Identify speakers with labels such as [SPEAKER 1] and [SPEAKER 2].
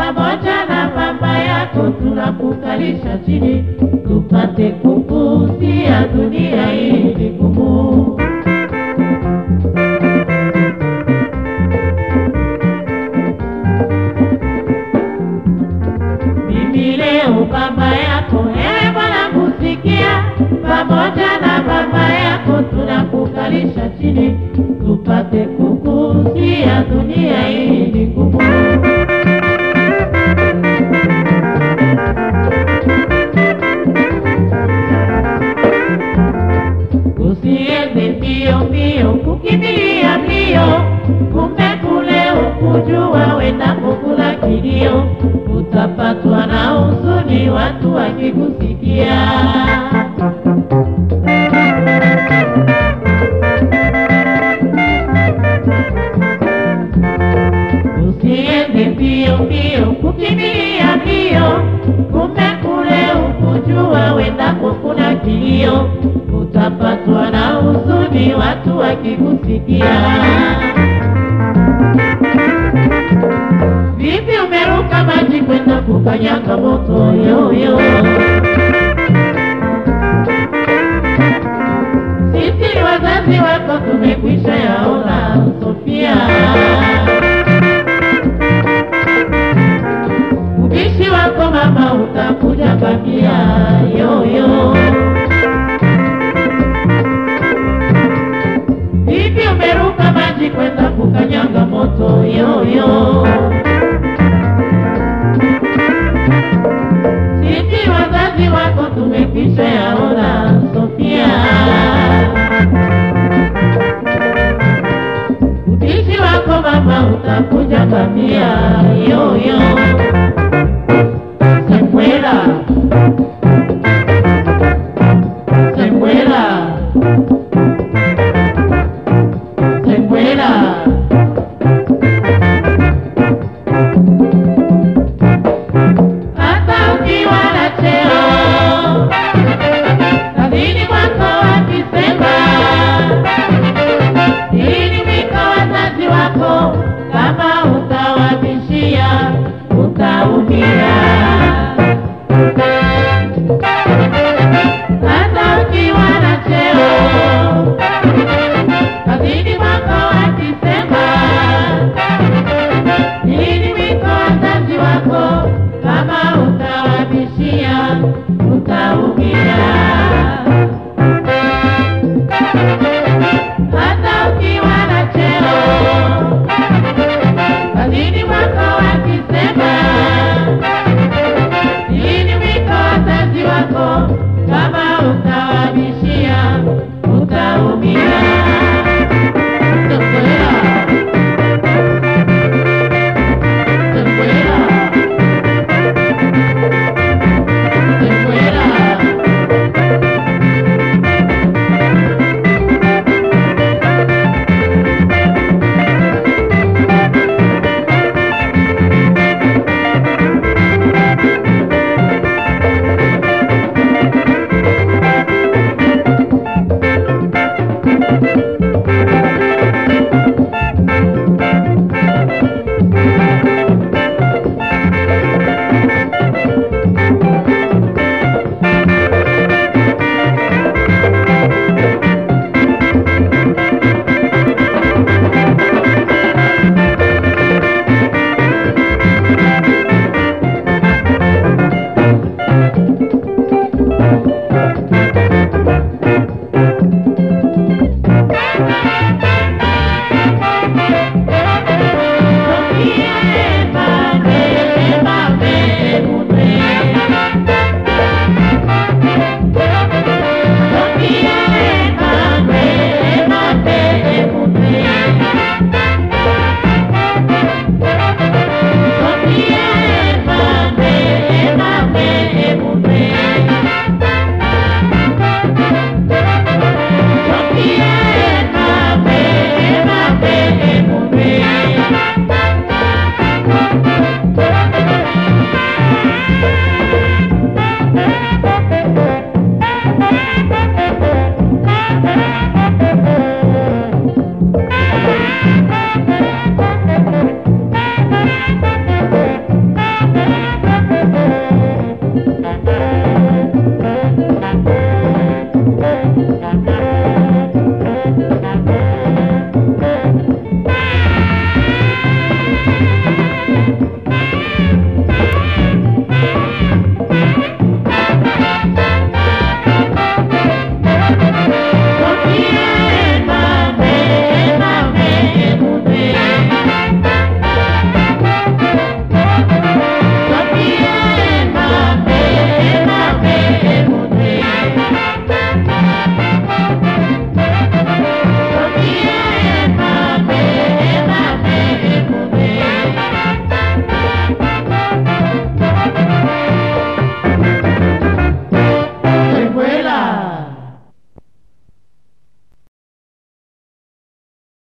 [SPEAKER 1] pamoja na mama yako tunakukalisha chini tupate kukusia dunia hii ni ngumu. Mimi leo baba yako, ewe Bwana kusikia, pamoja na baba yako tunakukalisha chini, tupate kukusia dunia hii ni ngumu. Usiende mbio mbio kukimbilia mbio, kumbe kule ukujua wendako kula kilio, utapatwa na huzuni watu wakikusikia. Usiende mbio mbio kukimbilia mbio, kumbe kule ukujua wendako kuna kilio, utapatwa na huzuni watu wakikusikia. Vipi umeruka maji kwenda kukanyaga moto yoyo? Sisi ni wazazi wako tumekwisha yaona, Sofia. Ubishi wako mama utakuja kwambia yoyo. Vipi umeruka maji kwenda kukanyaga moto yoyo? Sisi wazazi wako tumekwisha yaona, Sofia.